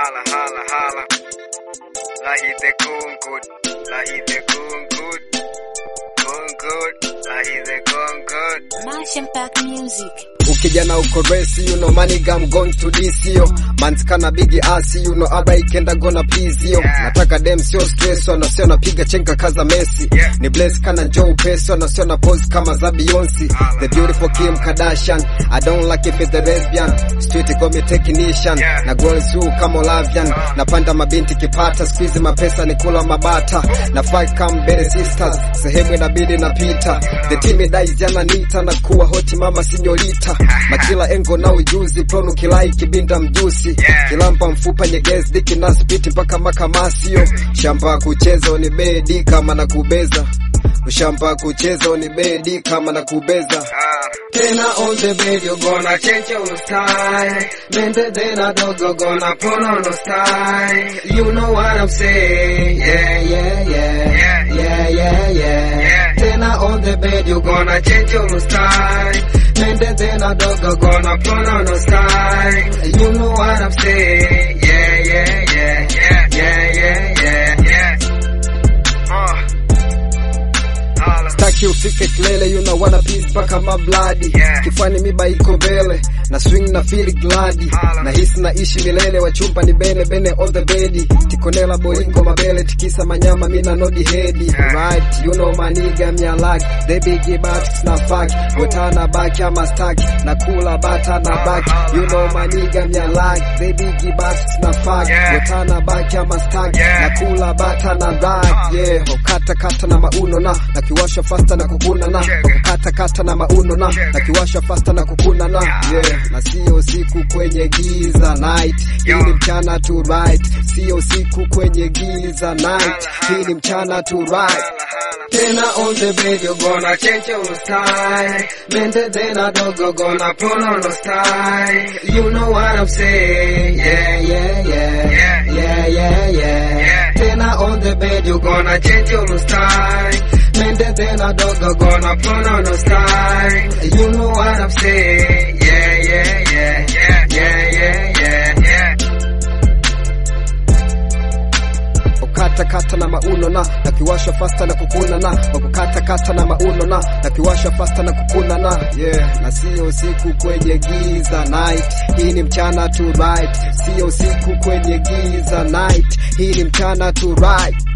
Hala, hala, hala. Lahide kunkut. Lahide kunkut. Kunkut. Lahide kunkut. Mash Impact Music. ukijana uko resi you know money gam going to this yo man's kana bigi asi you know aba ikenda gonna please yo Yeah. nataka dem sio stress wana sio napiga chenka kaza Messi Yeah. ni bless kana Joe Peso na sio na pose kama za Beyonce Hala, the beautiful Kim Kardashian I don't like if it's the lesbian street got me technician Yeah. na girls who kama Olavian napanda mabinti kipata squeeze mapesa ni kula mabata na fight come better sisters sehemu inabidi napita the team dies jana nita na kuwa hoti mama sinyorita makila engo na ujuzi plonu kilai kibinda mjusi Yeah. kilampa mfupa nyegezi diki na spiti mpaka makamasio shamba kucheza ni bedi kama na kubeza ushamba kucheza ni bedi kama na kubeza Ah. tena on the bed you gonna change your style Mente tena dogo gonna put on the style You know what I'm saying Yeah, yeah, yeah Yeah. Yeah, yeah, yeah Yeah. Tena on the bed you gonna change your style Mente tena dogo gonna put on the style You know what I'm saying Yeah, yeah, yeah Yeah. Yeah, yeah, yeah Yeah. Uh. Hala. Staki ufike kilele you know wanna peace mpaka mabladi Yeah. kifani miba iko mbele na swing na feel gladi Hala. na hisi na ishi milele wachumba ni bene bene on the bedi tikonela bolingo mabele tikisa manyama mina nodi hedi Yeah. right you know maniga mia like they big but na fuck wetana baki ama stack na kula bata na back you know maniga mia like they big but na fuck Yeah. wetana baki ama stack Yeah. na kula bata na back yeah kata kata na mauno na na kiwasha fasta na kukuna na kata kata na mauno na na kiwasha fasta na kukuna na yeah na sio usiku kwenye giza night hii ni mchana to right sio usiku kwenye giza night hii ni mchana to right Hala, hala. tena on the bed you gonna change your style Mente tena dogo gonna pull on the style You know what I'm saying Yeah, yeah, yeah Yeah. Yeah, yeah, yeah Yeah. Tena on the bed you gonna change your style Mente tena dogo gonna pull on the style You know what I'm saying Yeah, yeah, yeah Yeah. Yeah, yeah, yeah Yeah. kukata kata na mauno na na kiwasha fasta na kukuna na wakukata kata na mauno na na kiwasha fasta na kukuna na yeah na sio usiku kwenye giza night hii ni mchana to right sio usiku kwenye giza night hii ni mchana to right